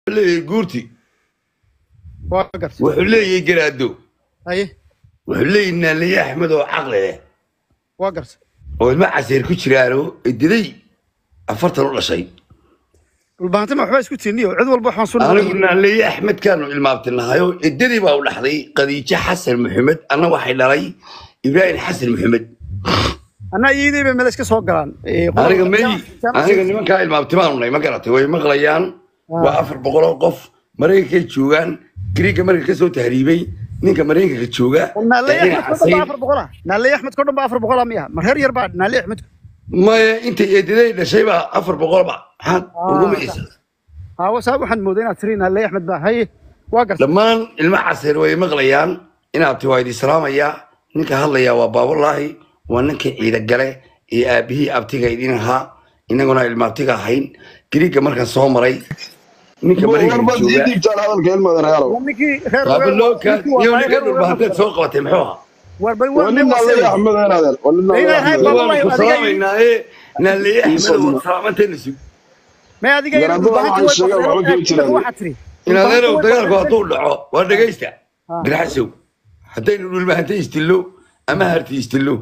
leeyahay guurti waa gartay wuxuu leeyahay garaado haye wuxuu leeyahay naaliye axmed oo caqli leh waa gartay oo ilmo caseer ku jiraano ediday afartan u dhashay dhulbahantima waxbaa isku tiiniyo cid walba waxaan soo anigu naaliye axmed kaanu ilmaabtinahayo edadii baa u dhaxday khadiijo xasan maxamed anna waxay dhalay ibraahim xasan maxamed anaa iyadii bay meel iska soo galaan Ee, qodobka aniga may jaamac- aniga nimankaa ilmaabtimaanu nahay ma garatay way maqlayaan waa afar boqol oo qof maraykankay joogaan gariigga marka kasoo tahriibay ninka maraykanka jooga naaleey ee axmed ina kodhan baa casayn afar boqola naaleey axmed kodhan baa afar boqola miya mar heer yar baa naaleey axmed maya intay eedaday dhashay baa afar boqolba maxaad ugu maysa haawo saa waxaan mooday inaad tiri naaleey axmed baa haye waa gartay dhammaan ilmo caseer way maqlayaan inaabti waa idi salaamayaa ninka hadlayaa waa baabulaahi waa ninkii ciida gale ee aabihii abtiga idin ahaa inaguna ilmaabtiga ahayn gariigga markaan soo maray ninka maraykanka warbad ii jooga dhiibtaan hadalka ilmadan reerow waa ninkii reer baabalooka iyo ninka dhulbahanteed soo qabatay muxuu ahaa war bal waa nin naaleeye axmed een adeer waa nin naaleeye Ilaahay axmed baa- waanu ku salaamaynaaye naaleeye axmed Iiso waa salaamanteena sug may adiga iyo Garaadada dhulbahantii waxay sheegaan way waxba kama jiraan. waxaad tiri inadeerow dagaalku hadduu dhaco waa dhegaysta Ah. garxasow haddaynu dhulbahante istillo ama harti istillo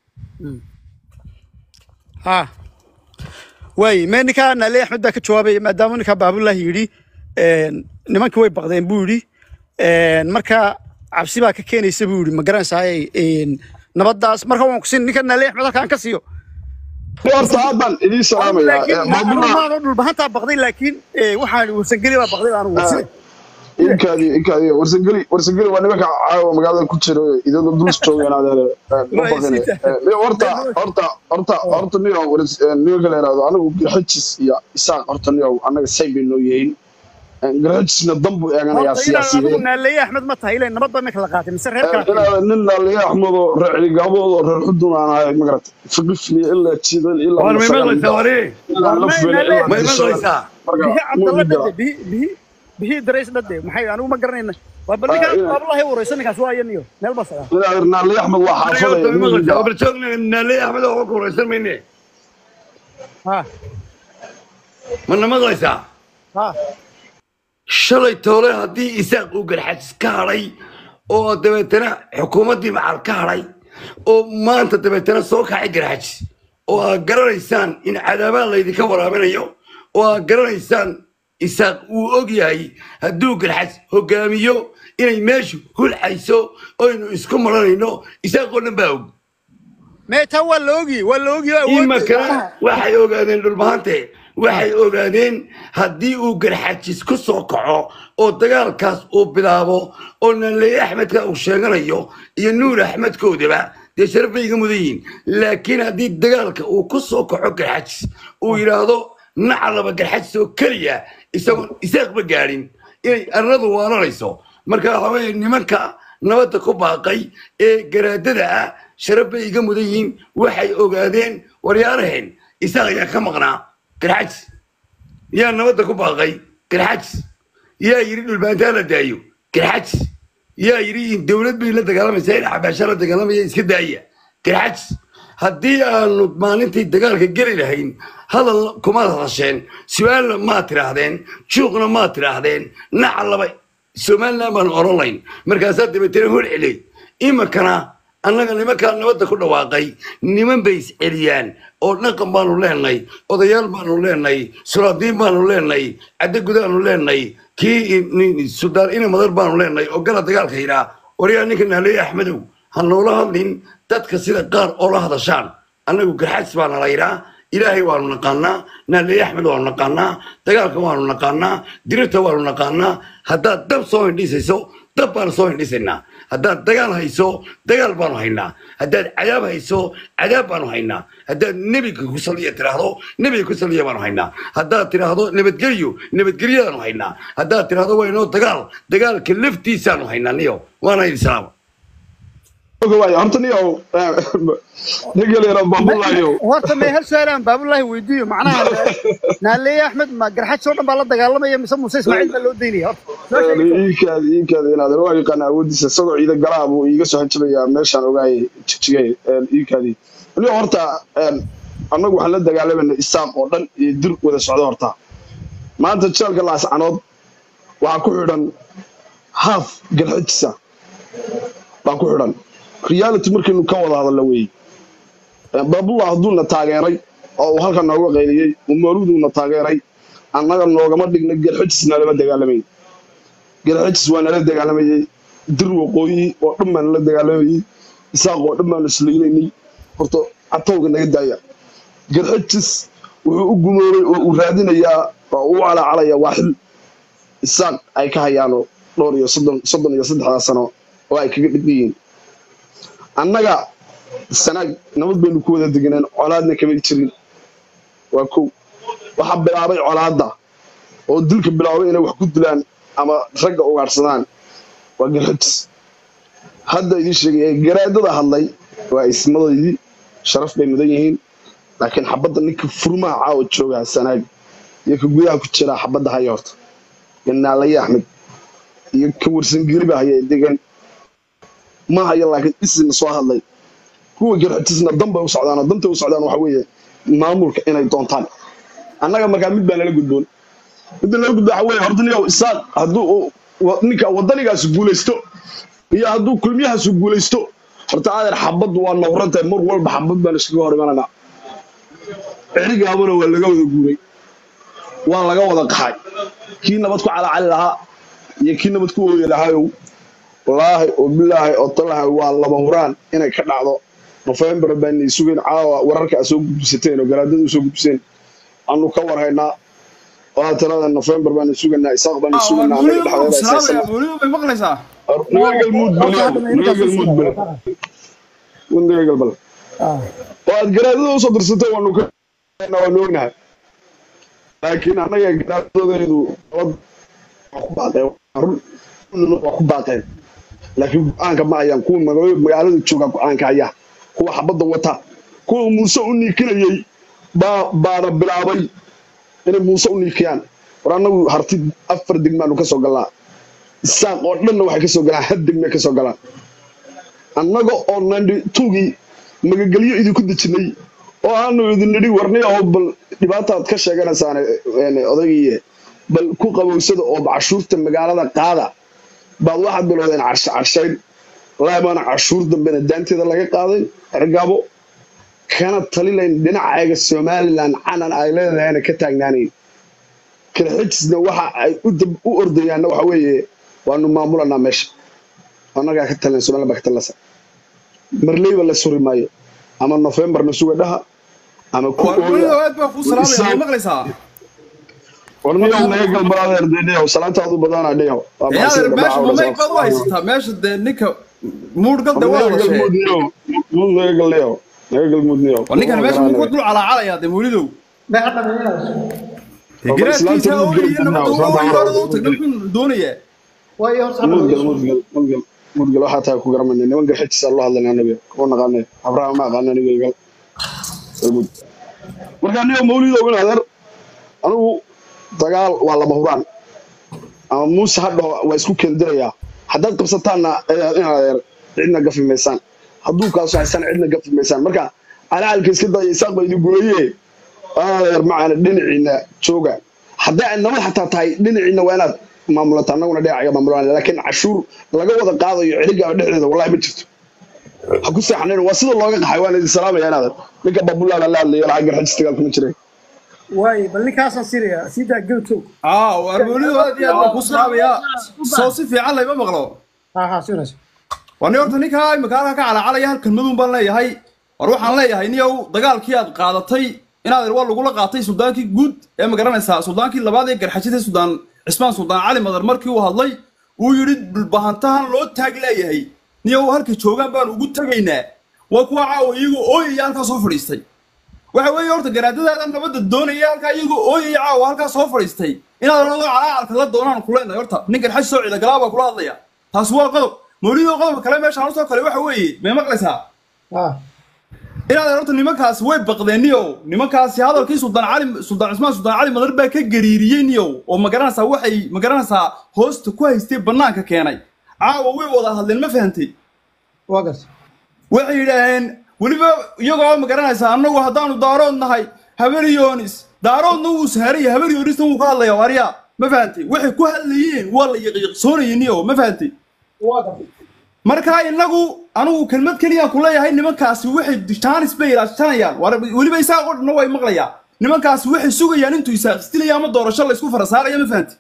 ha waay mee ninkaa naaleey axmed baa ka jawaabaya maadaama ninkaa baabulaahi yidhi een, nimankii way baqdeen buu yidhi een, marka cabsi baa ka keenaysa buu yidhi ma garanaysaay nabadaas marka waan kusin ninka naaleey axmed halkaan ka siiyo horta haddan idiin salaamayaa laakiin maamulaha maano dhulbahantaa baqday laakiin ee, waxaan warsangeli baa baqday aanu warsine inkaadi inkaadi warsangeli warsangeli waa nimanka caawa magaalada ku jira idada duls joogeen adeer ma baqine horta horta horta horta niyo nimanka la yidhahdo anagu garxajis iyo isaaq horta niyo annaga say bay noo yihiin garxajisna dan buu eeganayaa horta inaad adigu siyaasiyiin naaleeye axmed ma tahay ilan nabad baa iminka la qaatay mise reer kala inaad nin naaliye axmed oo reer celigabood oo reer xudun aan ahay magarata fiqifliya ilaa jidan ilaa waan may maqlaysaa wari ilaa la fele ilaa may dishadan maqlaysaa marka bihi muu cabdalla jira dhade bihi bihi bihi darays dhade maxay anigu ma garanayna waa bal ninkaa Ah, ina- baabulahi waraysa ninkaas waa ayaniyo meel baa sagaa inaad naaliye axmed waa xaafadaya muu jira barjoogna naaleeye axmed oo ku waraysan mayne ha mana maqlaysaa ha shalay toole haddii isaaq uu garxajis ka hadhay oo dabeetana xukuumaddii macal ka hadhay oo maanta dabeetana soo kacay garxajis oo aad garanaysaan in cadaabaan laydinka waraabinayo oo aad garanaysaan isaaq uu og yahay hadduu garxajis hogaamiyo inay meeshu hulxayso oynu isku maranayno isaaq oo dhan baa og meetaa waa la ogi waa la ogi oo awood imakana waxay ogaadeen dhulbahante waxay ogaadeen haddii uu garxajis ku soo kaco oo dagaalkaas uu bilaabo oo naleye axmedka uu sheeganayo iyo nuur axmedkoodaba dee sharaf bay iga mudan yihiin laakiin haddii dagaalka uu ku soo kaco garxajis uu yidhaahdo nacalaba garxajis oo keliya isagoon isaaqba gaadhin inay arnadu waaranayso marka waxa weeye nimanka nabadda ku baaqay ee garaadada ah sharaf bay iga mudan yihiin waxay ogaadeen waryaaraheen isaaq ayaa ka maqnaa garxajis yaa nabadda ku baaqay garxajis yaa yidhi dhulbaantaa la daayo garxajis yaa yidhi in dowlad bay la dagaalamaysaa in xabaasha la dagaalamaya iska daaya garxajis haddii aanu maalintii dagaalka geli lahayn hadal kumaad hadasheen su-aalna maad tidhaahdeen juuqna maad tidhaahdeen nacalaba somaliland baanu oran layn markaasaa dabeetana hol celey iminkana annaga nimankaa nabadda ku dhawaaqay niman bay isceliyaan oo dhaqan baanu leenay odayaal baanu leenay sulaadiin baanu leenay caddagudaanu leenay kii sudaan ina madar baanu leenay oo gala dagaalka yidhaa waryaa ninka naaleeye axmedow ha noola hadlin dadka sida qaar oo la hadashaan annagu garxajis baana la yidhaa ilaahay waanu naqaanaa naaleeye axmed waanu naqaanaa dagaalka waanu naqaanaa dirirta waanu naqaanaa haddaad dab soo hindhisayso dab baanu soo hindhisaynaa haddaad dagaal hayso dagaal baanu haynaa haddaad cadaab hayso cadaab baanu haynaa haddaad nebiga ku saliya tiraahdo nebiga ku saliya baanu haynaa haddaad tiraahdo nabadgelyo nabadgelyadaanu haynaa haddaad tiraahdo waynoo dagaal dagaalka laftiisaanu haynaa niyo waana idin salaama waay horta niyo ninkaleera bambulayo horta mee hal su-aal aan baabulahi weydiiyo macnaha naaleeye axmed ma garxaj oo dhan baa la dagaalamaya mise muuse ismaaciil baa loo daynaya horta soo sheeg iikaadi iikaadi inaad waa yaqaan awoodiisa isagoo ciida galaa buu iiga soo hanjabayaa meeshaan ogaayay jijigay iikaadi niyo horta annagu waxaan la dagaalamayna isaaq oo dhan iyo dir wada socdo horta maanta jeelka laascanood waxaa ku xidhan haaf garxajisa baa ku xidhan reality markaynu ka wada hadalla weeye baabullah hadduuna taageeray oo uu halkan nooga qayliyey umaaruduuna taageeray annaga noogama dhigna garxajis nalama dagaalamayn garxajis waa nala dagaalamayey dir waqooyi oo dhan baa nala dagaalamayey isaaq oo dhan baanu islaynaynay horta catowga naga daaya garxajis wuxuu u gumoobay oo uu raadinayaa oo u calacalaya waa xil isaaq ay ka hayaano dhowr iyo soddon soddon iyo saddexdaa sano oo ay kaga dhig yihiin annaga sanaag nabad baynu ku wada deganeen colaadna kama jirin waa kow waxaa bilaabay colaadda oo dilka bilaabay inay wax ku dilaan ama ragga ugaadhsadaan waa garxajis hadda idiin sheegaya garaadada hadlay waa ismadaydii sharaf bay mudan yihiin laakiin xabadda ninka furmaha caawa joogaa sanaag iyo ka gudaha ku jiraa xabadda haya horta iyo naalaye axmed iyo ka warsangeliba haya degan ma haya laakiin isina soo hadlay kuwa garxajisna dan bay u socdaan dantay u socdaan waxa weeye maamulka inay doontaan annaga markaa mid baa nala gudboon midda nala gudboon waxa weeye horta ninka isaaq hadduu ninka waddanigaasi guulaysto iyo hadduu kulmiyahaasu guulaysto horta adeer xabaddu waa nawrantahay mar walba xabad baan iskaga hor imananaa cerigaabana waa laga wada guuray waa laga wada qaxay kii nabad ku calacali lahaa iyo kii nabad ku ooyi lahaayow wallaahi oo bilaahi oo talahay waa laba huraan inay ka dhacdo nofembar baanay sugeen caawa wararka a soo gudbisateen oo garaadada u soo gudbiseen aanu ka warhaynaa waa tirada nofembar baanu sugaynaa isaaq baanu sugaynaa anaga dhexdeeda galmudgalmudbal oo aad garaadada usoo dirsatay waanu ka waanu ognahay laakiin annaga garaadadeedu waa ku baaqeen laakiin go-aanka ma hayaan kuwa magaalada jooga go-aanka haya kuwa xabadda wata kuwa muuse u niikinayey baana bilaabay inay muuse u niikiyaan war annagu harti afar degmaanu ka soo galnaa isaaq oo dhanna waxay ka soo galaan had degmay ka soo galaan annaga oo nandhi tuugii magagelyo idinku dejinay oo aanu idin nidhi warniya oo bal dhibaataad ka sheeganaysaan odaygiiye bal ku qabowsada oo cashuurta magaalada qaada baad waxaad bilowdeen carshayn wallaahi baana cashuur dambena daanteeda laga qaaday ergaabo kana talilayn dhinaceega somalilan canan ay leedahayna ka taagnaanayn kalxijisna waxa ay u ordayaanna waxa weeye waanu maamulanaa meesha annagaa ka talin somalilan baa ka talinaysa marleyba la suri maayo ama nofembarna suga dhaha ama ku warniyow naga galbaradeer deedheyow salaantaadu badana dheyow meesha dee ninka muudhgalda waa la naga galneyow naga galmudneyow ninkan meesha muu ku dul calaacalaya dee mawlidow garaadkiisa oo iyo nabadda u tagna doonaya mudgal mudgal mudgal mudgal waxaa tahay ku garanayna niman garxajisa loo hadlayna anaga kuma naqaane abraha ma aqaana aniga gal galmud markaa niyo mawlidow in adeer anigu dagaal waa lama huraan ama muuse hadhaho waa isku keendirayaa haddaad qabsataanna in adeer cidna gafi maysaan hadduu kaaso haysaan cidna gafi maysaan marka calacalka iska daya isaaq baa idin gureeye adeer macaana dhinaciina jooga hadday ay nabad xataa tahay dhinaciina waa inaad maamulata annaguna dhinacaga maamulaan laakiin cashuur laga wada qaadayo celigaaba dhexdeeda wallahi ma jirto ha ku seexanayn waa sida looga qaxay waan idin salaamaya inaad ninka babulaala la hadlayo lacag garxajis dagaal kuma jiray واي بل ninkaasaan siraya sidaa gowtow aa waar mawlidow aad iyo aad baan ku salaamayaa soo si fiican layma maqlo ha ha sirayso waa nin horta ninkaa imika halkaa ka calacalaya halkan maduun baan leeyahay war waxaan leeyahay niyow dagaalkii aad qaadatay inaad waa lagula qaatay suldaankii guud ee ma garanaysaa suldaankii labaad ee garxajida suldaan cismaan suldaan cali madar markii uu hadlay uu yidhi dhulbahantahan loo taag leeyahay niyow halka joogaan baan ugu tegaynaa waa kuwa caawa iyagoo ooyaya halkaa soo fadhiistay waxa weeye horta garaadadaada nabadda doonaya halkaa iyagoo ooyaya caawa halkaa soo fadhiistay inaad anadoo calaacalka la doonaan kuleenahay horta ninkan xaj soo ciida galaa baa kula hadlaya taasi waa qodob mawlidoo qodobka kale meeshaan usoo kale waxa weeye may maqlaysaa ha inaad horta nimankaasi way baqdeen niyow nimankaasi hadalkii suldaan cali suldaan cismaan suldaan cali madar baa ka gariiriyey niyow oo ma garanaysaa waxay ma garanaysaa hoosta ku haystay bannaanka keenay caawa way wada hadleen ma fahantay waa garta waxay yidhaaheen weliba iyagoo ma garanaysaa annagu haddaanu daarood nahay haberyoonis daaroodna wuu saharaya haberyoonisna wuu ka hadlaya waaryaa ma fahantay waxay ku hadlayeen waa la yaqiiqsoonayay niyo ma fahantay markaa inagu anigu kelmad keliyaan ku leeyahay nimankaasi waxay jaanis bay ilaashanayaan war weliba isaaq oo dhanna way maqlayaan nimankaasi waxay sugayaan intuu isaaqistilaya ama doorasho la isku farasaaraya ma fahantay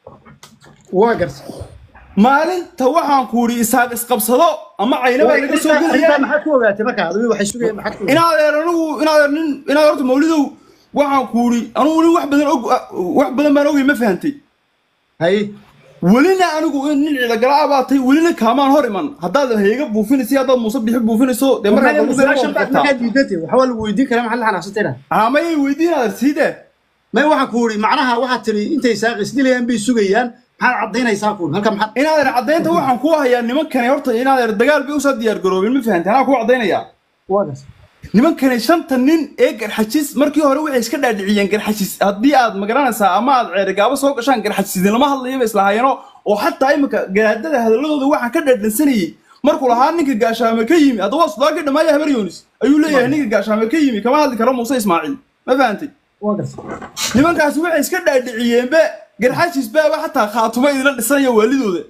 waa garta maalinta waxaan ku idhi isaaq isqabsado ama caynabaa laga soo gelaya maxaad ku ogaatay marka adigu waxay sugayeen maxaad ku inaad eer anigu inaad eer nin inaad horta mawlidow waxaan ku idhi anigu nin wax badan og wax badan baan ogay ma fahantay haye welina anigu nin ciidagala abaatay welina kaamaan hor iman haddaad heega buufinayso iyo haddaad muuse bixi buufinayso dee markaa dambe su-aashan baad kartaa markaad diidantay waxaa waa lagu weydiin karaa maxaad la xanaaqsantayna aamayay weydiinaad siide may waxaan ku uri macnaha waxaad tiri intay saaq isdilayaan bay sugayaan maxaad caddaynaysaa kuun halka maxaad inaad eer caddaynta waxaan ku hayaa nimankani horta inaad eer dagaal bay usoo diyaar garoobin ma fahantay anaa kuu caddaynayaa waa garta nimankani shanta nin ee garxajis markii hore waxay iska dhaadhiciyeen garxajis haddii aad magaranaysaa ama aad ceerigaabo soo gashaan garxajis idinlama hadlayaba islahaayano oo xataa imika garaadada hadalladooda waxaan ka dhaadhansanayey markuu lahaa ninka gaashaame ka yimi haddaba waa sudaankii dhammaaya habar yoonis ayuu leeyahay ninka gaashaame ka yimi kama hadli karo muuse ismaaciil ma fahantay waa garta nimankaasi waxay iska dhaadhiciyeenba garxajis baaba xataa khaatumo idinla dhisanaya waalidooda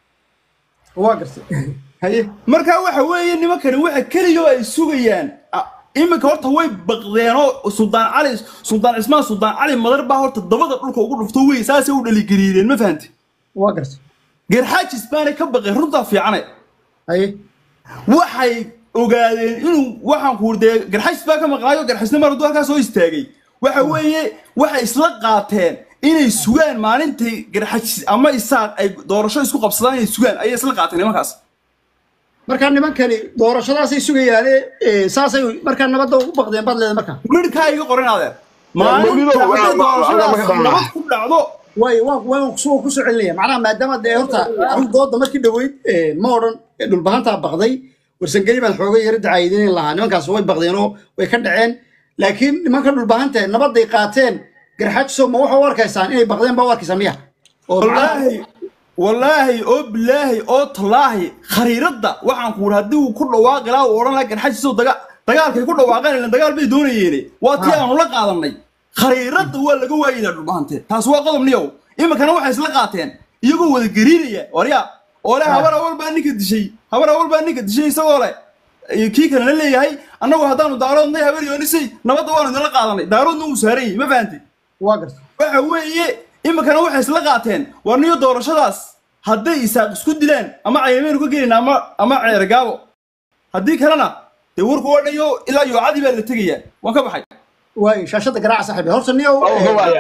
waa garta haye markaa waxa weeye nimankani waxa keliya ay sugayaan a- iminka horta way baqdeenoo suldaan cali suldaan cismaan suldaan cali madar baa horta dabada dhulka ugu dhufto wey saasay u dhaligeliireen ma fahanti waa garta garxaajis baanay ka baqeen runtaa fiicane haye waxay ogaadeen inuu waxaan ku dee garxaajis baa ka maqnaayo garxajisna mar hadduu halkaa soo istaagay waxa weeye waxay isla qaateen inay sugaan maalintii garxajis ama isaaq ay doorasho isku qabsadaan inay sugaan ayay isla qaateen nimankaas markaa nimankani doorashadaasay sugayaane ee, saasay markaa nabadda ugu baqdeen baad leedahay markaa midhkaa iga qoran adeer Mawlido, maalinta waa- hadday waa- waa- doorashadaas waa- nabad ku dhacdo way waan waan kusoo ku soo celinaya macnaha maadaama dee horta anigu dooda markii dhaweyd ee, ma odhan ee, dhulbahantaa baqday warsangeli baan xoogay yara dacaayidinin lahaa nimankaas way baqdeenoo way ka dhaceen laakiin nimanka dhulbahanta nabaday qaateen garxaajiso ma waxa u arkaysaan inay baqdeen baa u arkaysaa miya oo wallaahi wallaahi oo bilaahi oo tallaahi khariiradda waxaan ku idhi haddii uu ku dhawaaqi lahaa uu odhan lahaa garxajiso daga dagaalkay ku dhawaaqeen ilan dagaal bay doonayeene waa tii aanu la qaadanay khariiradda waa laga waayinaa dhulbahante taas waa qodob niyow iminkana waxay isla qaateen iyagoo wada gariiraya warya oo le habar awal baa ninka dishay habar awal baa ninka dishay isagoo le iyo kii kalena leeyahay annagu haddaanu daaroodnay habar yoonisay nabadda waanu idinla qaadanay daaroodna uu saaran yahay ma fahantay waa garta waxa weeye iminkana waxay isla qaateen war niyo doorashadaas hadday isaaq isku dilaan ama cayameynu ka gelina ama ama ceergaabo haddii kalena dee warku oo dhan yo ilaa yoocadii baa la tegayaa waan ka baxay waay shaashada garaaca saaxiib horta niyow Oh, ee, waaya.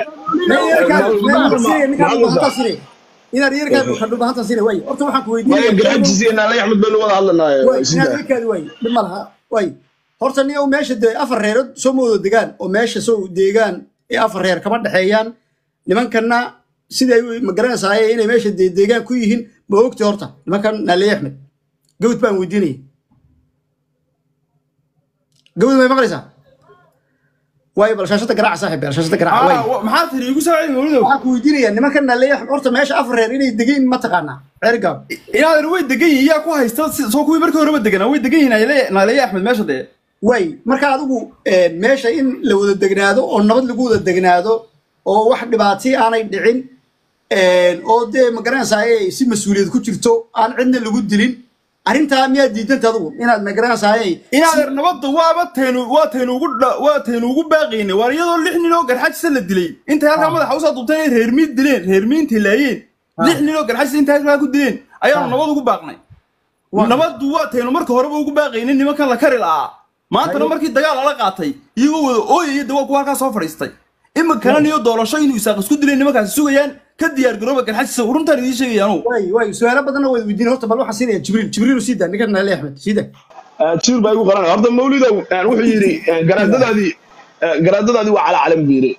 inaad yarkaa ka dhulbahanta sine waay horta waxaan ku maya weydiinaya garxajis iyo naale axmed baynu wada hadlanaaye way inaad yarkaadi waay dhib ma laha waay horta niyow meesha dee afar reerood soo ma wada degaan oo meesha soo deegaan ee afar reer kama dhexeeyaan nimankanna siday ma garanaysaa inay meesha dee deegaan ku yihiin ma ogti horta nimankan naaliye axmed gawd baan weydiinaya gawd may maqlaysaa waay bal shaashada garaaca saaxiib bal shaashada garaaca waay Ah, wa- maxaa tiri igu soo celi mawlidow waxaan ku weydiinayaa nimankan naaliye horta meesha afar reer inay degan ma taqaanaa ceerigaab inaadan way degan yihiin yaa ku haysta si- soo kuwii markii horeba deganaa way degan yihiin Naale- naaleeye axmed meesha dee way marka adigu eh, meesha in la wada degnaado oo nabad lagu wada degnaado oo wax dhibaati aanay dhicin eh, oo dee ma garanaysaa ay si mas-uuliyad ku jirto aan cidna lagu dilin arrintaa miyaad diidanta adigu inaad ma garanaysaa ay inaadan nabadda waaba taynu waa taynu ugu dha- waa taynu ugu baaqaynay waar iyadoo lix nin oo garxajisa la dilay intay halkaa madaxa usoo dubteen inay reermiid dileen reermiintii laayeen lix nin oo garxajisa intay halkaa ku dileen ayaanu nabad ugu baaqnay nabaddu waa taynu marka horeba ugu baaqaynin nimankan la kari la'aa maantana markii dagaal lala qaatay iyagoo wada ooyaya de waa kuwa halkaa soo fadhiistay iminkana niyo doorasho inuu isaaq isku dilay nimankaasi sugayaan ka diyaar garooba garxajisa runtaan idiin sheegayaanu way way su-aalo badanna wada weydiin horta bal waxaan siinaya jibriil jibriil sii daa ninkan naali axmed sii daa jiir baa igu qaranaya horta mawlidow wuxuu yidhi garaadadaadii garaadadaadii waa calaacalan buu yidhi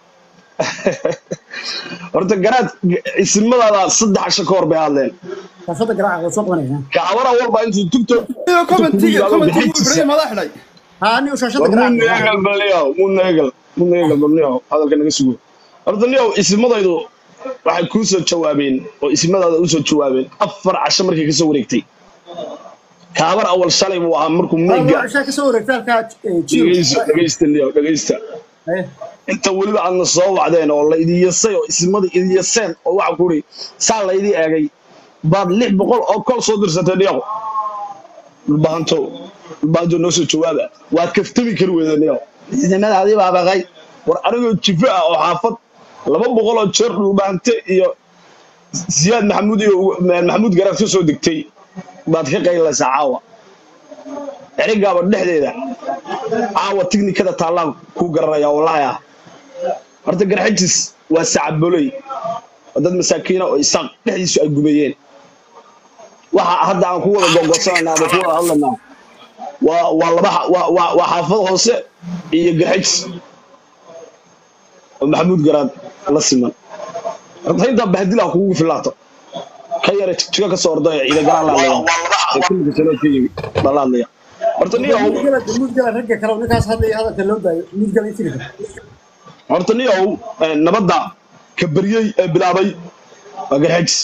horta garaad isimadaada saddex casho ka hor bay hadleen shaashada garaaca waa soo qabanaya kacabara walba intuu tugto iyo commentiga commentiga ibrahim adaa xidhay haa niyo shaashada war muudna garaaca egal balniyo muudna egal muudna egal balniyo hadalka naga sugo horta niyo isimadaydu waxay kuu soo jawaabeen oo isimadaada u soo jawaabeen afar casho markay kasoo wareegtay kaabar awal shalay buu ahaa markuu waa meega cishaa ka soo wareegta halkaa eh, jibriil dhegeysta dhegeysta niyo dhegeysta Eh, inta weliba aadna soo wacdeen oo la idin yasay oo ismada idin yaseen oo waxa ku uri saa la idin eegay baad lix boqol oo kol soo dirsatay dhiyaaqo dhulbahanto dhulbahanto noo soo jawaaba waad kaftami kari weydeen dhiyaaqo ciidamadaadii baa baqay war anigoo jifo ah oo xaafad laba boqol oo jeer dhulbahante iyo siyaad maxamuud iyo maxamuud garaad ka soo degtay baad ka qaylaysaa caawa erigaaba dhexdeeda caawa tiknikada taallaan kuu garanaya wallaahi ah horta garxajis waa sacaboley waa dad masaakiina oo isaaq dhexdiisu ay gumeeyeen waxa hadda aan ku wada gogosanayna ama ku wada hadlaynaa waa waa laba xa- waa waa waa xaafad hoose iyo garxajis oo maxamuud garaad la siman horta intaa bahdilaha kugu filaato ka yara jigjiga ka soo ordaya ciida galaan la hadlaya ee kulliga saloo ka yimi baa la hadlaya horta niyow mudgala ragga kale ninkaas hadlaya hadalka loo daayo mudgala intiga horta niyow eh, nabadda ka baryey ee bilaabay waa garxajis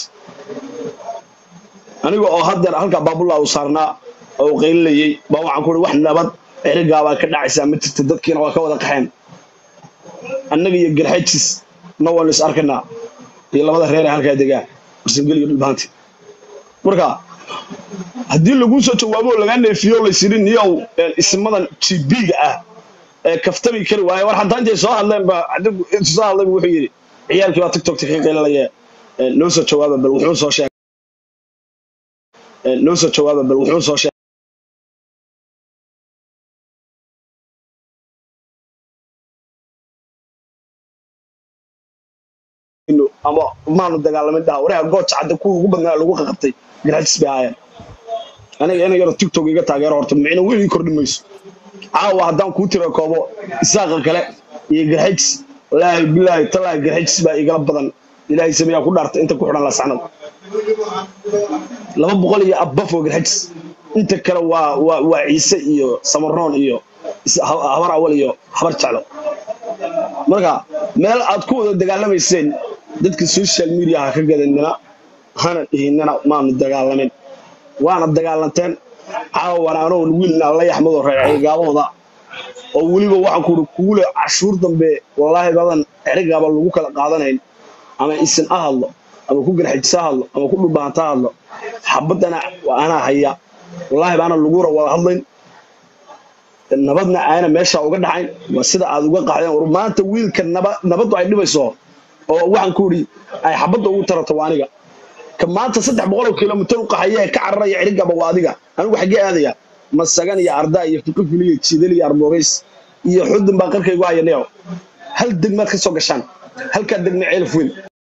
aniga oo haddeer halkaa baabullah uu saarnaa oo uu qaylinayey baa waxaan ku uri wax nabad erigaabaa ka dhacaysaa ma jirta dadkiina waa ka wada qaxeen annaga iyo garxajis na waan is arkanaa iyo labada reer ee halkaa degaa warsangeli iyo dhulbahanti marka haddii laguu soo jawaabo oo lagaa neefiyo oo laysidhi niyow eh, ismadan gb-ga ah ee kaftami kari waaye war haddaan intay soo hadleen ba adigu intuu soo hadlay buu wuxuu yidhi ciyaalkii baa tiktokta ka qaylinaya eh, noo soo jawaaba bal wuxuu soo sheegay eh, noo soo jawaaba bal wuxuu soo sheegay inu- ama maanu dagaalamin dhaha wareha gooja cadda kuwa ugu badnaa lagu qaqabtay garxajis bay ahaayeen aniga ina yaro tiktok iga taageero horta micno weyn ii kordhin mayso caawa haddaan kuu tira koobo isaaqa kale iyo garxajis wallaahi bilaahi talaahi garxajis baa igala badan ilaahay sameeyaa ku dhaarta inta ku xidhan lasacnad laba boqol iyo abaf oo garxajis inta kale waa waa waa ciise iyo samaroon iyo is- ha- habar awal iyo habar jeclo marka meel aad ku wada dagaalamayseen dadka social media ha ka gadanina hana dhihinina maanu dagaalamin waana dagaalanteen caawana anoo wiilna la yaxmado reercigaabahooda oo weliba waxaan kuuri kugu le cashuur dambe wallaahi badan erigaaba lagu kala qaadanayn ama isin ha hadlo ama ku garxajis ha hadlo ama ku dhulbaanta ha hadlo xabadana anaa haya wallaahi baana lagura wada hadlayn nabadna aana meesha uga dhacayn waa sida aad uga qaxdeen war maanta wiilka naba- nabaddu ay dhibayso oo waxaan ku idhi ay xabadda ugu tarato waa aniga ka maanta saddex boqol oo kilomitir u qaxaya ee ka cararaya cirigaba waa adiga anigu xaggee aadaya masagan iyo ardaa iyo fiqifil iyo jiidal iyo armoogays iyo xudun baa qarkaygu haya neeco hal degmaad ka soo gashaan halkaa degma ceelaf weyn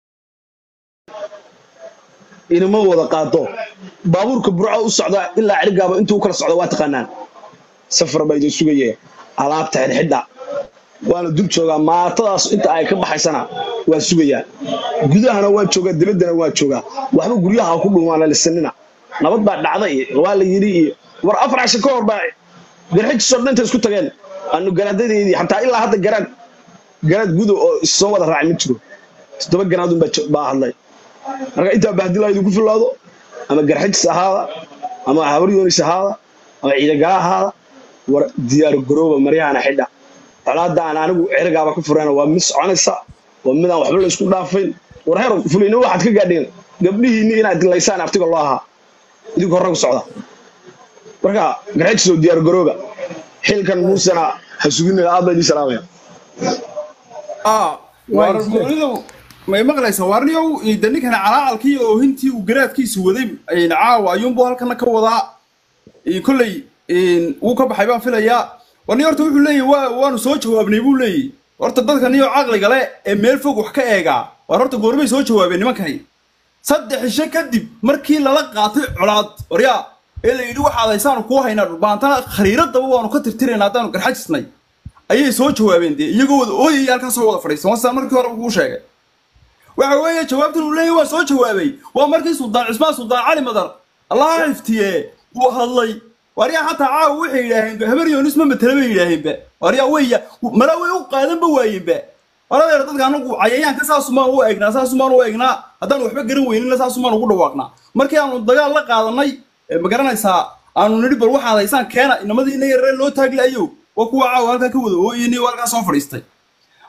inama wada qaado baabuurka burco u socda ilaa cirigaaba intuu u kala socdo waa taqaanaan safar baa idin sugaya alaabta xidhxidha waana dul joogaa maatadaas inta ay ka baxaysana waa sugayaa gudahana waa joogaa dibaddana waa joogaa waxba guryaha ha ku dhuumaana lisanina nabad baa dhacday iyo waa la yidhi iyo war afar casho ka hor baa garxajisoo dhanta isku tageen anu garaadadeedii xataa ilaa hadda garaad garaad gudo oo issoo wada raacay ma jiro toddoba garaadun baa jo- baa hadlay marka intaa bahdilaa idinku filaado ama garxajis ahaada ama habar yoonis ahaada ama ciidagala ahaada war diyaar garooba maryahana xidha colaadda aan anigu cerigaaba ka furayna waa mid soconaysa waa midaan waxba la isku dhaafayn war heer fulayno waxaad ka gaadheen gabdhihiinni inaad dilaysaan aftiga loo ahaa idinku horre ku socda marka garxajis oo diyaar garooba xilkan muusena ha suginina aad baa idin salaamaya ah waar goonidu may maqlaysaa waarniyow de ninkana calaacalkii iyo oohintii uu garaadkiisu waday een, caawa ayuunbuu halkana ka wadaa een, kolley een, wuu ka baxay baan filayaa warni horta wuxuu leeyahy waa waanu soo jawaabnay buu leeyahy horta dadkan iyo caqliga le ee meel fog wax ka eegaa waar horta goormay soo jawaabeen nimankani saddex ishe kadib markii lala qaatay colaad waryaa ee la yidhi waxaad haysaanu kuu haynaa dhulbaantana khariiradaba waanu ka tirtirayna haddaanu garxajisnay ayay soo jawaabeen dee iyagoo wada ooyaya halkaa soo wada fadhiisan wasaan markii hore kuu sheegay waxa weeye jawaabtan uu leeyahy waa soo jawaabay waa markii suldaan cismaan suldaan cali madar allaha xiftiye uu hadlay waryaa xataa caawa waxay yidhaaheen habar yoonis ma matala bay yidhaaheenba waryaa weya mala way u qaadanba waayeenba waladeer dadka anagu cayayaanka saasumaan u eegnaa saasumaan u eegnaa haddaan waxba garan weynina saasumaan ugu dhawaaqnaa markii aanu dagaal la qaadanay ee ma garanaysaa aanu nidhi bal waxaad haysaan keena inamadiina yaree loo taaglaayo waa kuwa caawa halkaa ka wada ooyeni oo halkaa soo fadhiistay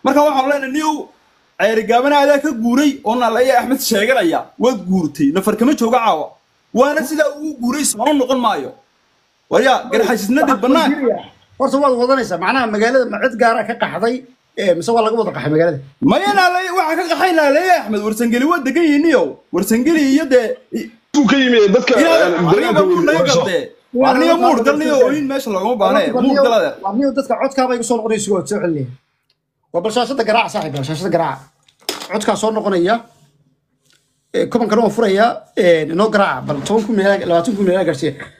marka waxaan leenahay niyow ceerigaabana adaa ka guuray oo nalaya axmed sheeganaya waad guurtay nafar kama jooga caawa waana sidaa ugu guuray soona noqon maayo warya garxajisna dhib bannaan horta waad wadanaysaa macnaha magaalada ma cid gaara ka qaxday ee, mise waa laga wada qaxay magaalada maya naalay waxaa ka qaxay naalaya axmed warsangeli waa degan yihiin niyow warsangeli iyo dee uu ka yimi dadka aniga muur naga galdee aniga muur gal niyo ooyin meesha loogama baahne muur gal adeer warniyo dadka codkaaba igu soo noqonaya isagoo soo celinaya waa bal shaashada garaaca saaxiib bal shaashada garaaca codkaa soo noqonaya ee, kubankana waa furaya ee, inoo garaaca bal toban kun meelaa labaatan kun meelaa gaarsiiya